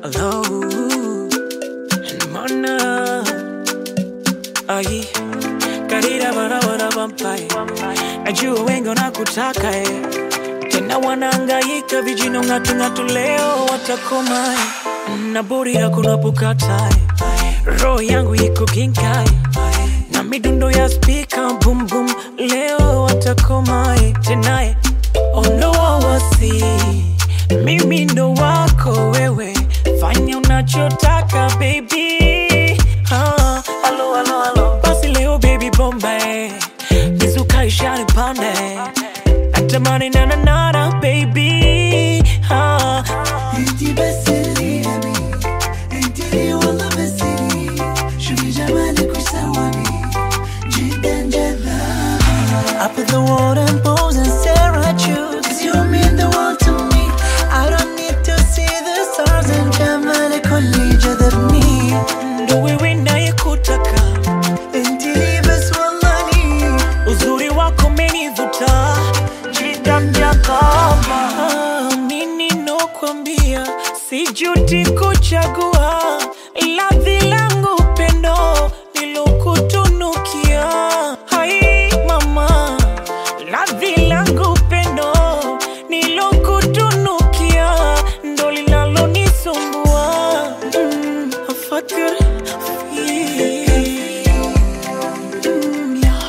Hello, mana ai karira barabara vampae najua wengi wanakutaka eh. tena wanaangaika vijino ng'atung'atu leo watakoma eh. na burira kunapokata eh. roho yangu iko ginkai na midundo ya spika bum bum leo watakoma eh. tena eh. ondoa wasi mimi ndo wako wewe fanya unachotaka baby ah, alo, alo, alo. basi leo baby bombe mizuka ishani pande natamani nananana baby ah. انتي بس اللي ابي انتي لي والله بس لي شوفي جمالك وش سواني جدا جذاب I put the water and pose and stare at you Cause you mean the world to me I don't need to see the stars and جمالك هو اللي جذبني ndo wewe nayekutaka انتي لي بس والله لي uzuri wako menivuta jidamjakama nini nokwambia sijuti kuchagua ladhi langu pendo nilokutunukia hai mama ladhi langu pendo nilokutunukia ndo linalonisumbua mm, afakir fi Mm, ya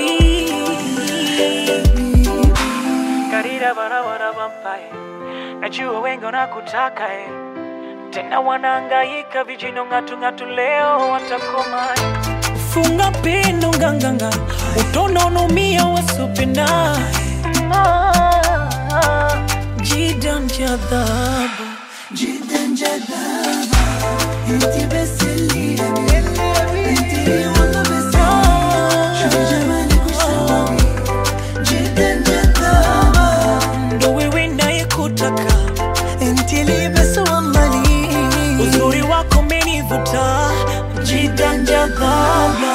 habibi karira barabara vampae najua wengi wanakutaka eh. tena wanaangaika vijino ng'atung'atu leo watakoma eh. funga pendo nganganga utonaonomia wasopenda jidan jadhabu جدا جذاب انتي بس اللي ابي انتي لي والله بس لي شوفي جمالك وش سواني جدا جذابة ndo wewe nayekutaka انتي لي بس والله لي uzuri wako menivuta jidan jadhaba